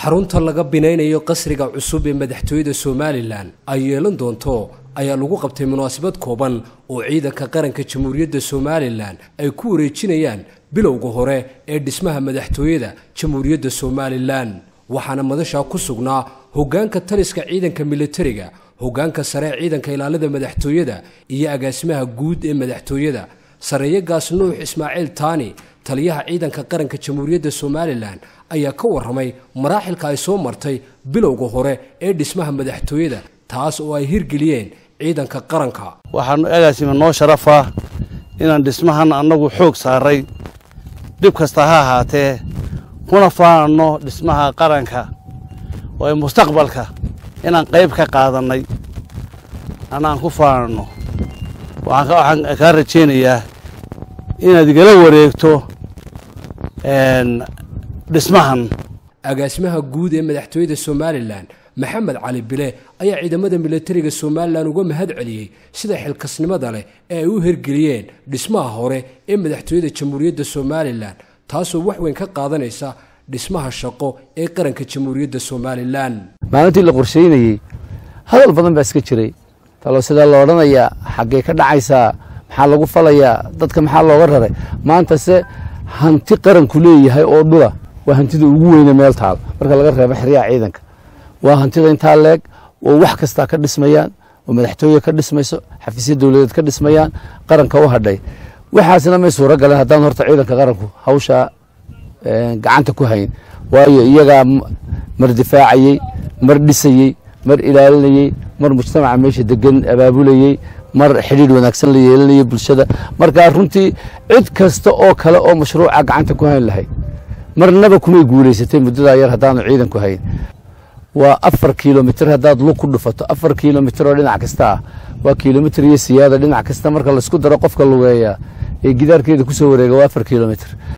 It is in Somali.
xarunta laga binaynayo qasriga cusub ee madaxtooyada somalilan ay yeelan doonto ayaa lagu qabtay munaasabad kooban oo ciidanka qaranka jamhuuriyadda somalilan ay ku wareejinayaan bilowga hore ee dhismaha madaxtooyada jamhuuriyadda somalilan waxaana madashaa ku sugnaa hoggaanka taliska ciidanka militariga hoggaanka sare ee ciidanka ilaalada madaxtooyada iyo agaasimaha guud ee madaxtooyada sareeyagaas nuux ismaaciil taani taliyaha ciidanka qaranka jamhuuriyadda somalilan ayaa ka warramay maraaxilka ay soo martay bilowga hore ee dhismaha madaxtooyada taas oo ay hirgeliyeen ciidanka qaranka waxaanu agaasima noo sharafaa inaan dhismahan annagu xoog saaray dhib kasta ha ahaatee kuna faananno dhismaha qaranka oo ay mustaqbalka inaan qayb ka qaadannay anaan ku faananno waxaan kaa rajaynayaa inaad igala wareegto dhismahan agaasimaha guud ee madaxtooyada somalilan maxamed cali bile ayaa ciidamada militariga somalilan uga mahad celiyey sida xilkasnimada leh ee ay u hirgeliyeen dhismaha hore ee madaxtooyada jamhuuriyadda somalilan taasoo wax weyn ka qaadanaysa dhismaha shaqo ee qaranka jamhuuriyadda somalilan maalintii la qorshaynayey hadal badan baa iska jiray talo sidaa la odhanayaa xaggee ka dhacaysaa maxaa lagu falayaa dadka maxaa looga raray maantase hanti qaranku leeyahay oo dhula waa hantida ugu weyne meel taal marka laga reebo xeryaha ciidanka waa hantida intaa leeg oo wax kastaa ka dhismayaan oo madaxtooye ka dhismayso xafiisya dowladeed ka dhismayaan qaranka u hadhay waxaasna may suuro galeen haddaan horta ciidanka qaranku hawshaa gacanta ku hayn waayo iyagaa mar difaacayey mar dhisayey mar ilaalinayey mar mujtamaca meesha degan abaabulayey mar xidhiidh wanaagsan la yeelanayay bulshada markaa runtii cid kasta oo kale oo mashruuca gacanta ku hayn lahayd marnaba kumay guulaysatay muddadaa yar haddaanu ciidanku hayn waa afar kilomitr haddaad lug ku dhufato afar kilomitr oo dhinac kasta ah waa kilomitr iyo siyaada dhinac kasta marka laysku daro qofka lugeeya ee gidaarkeeda kusoo wareega waa afar kilomitr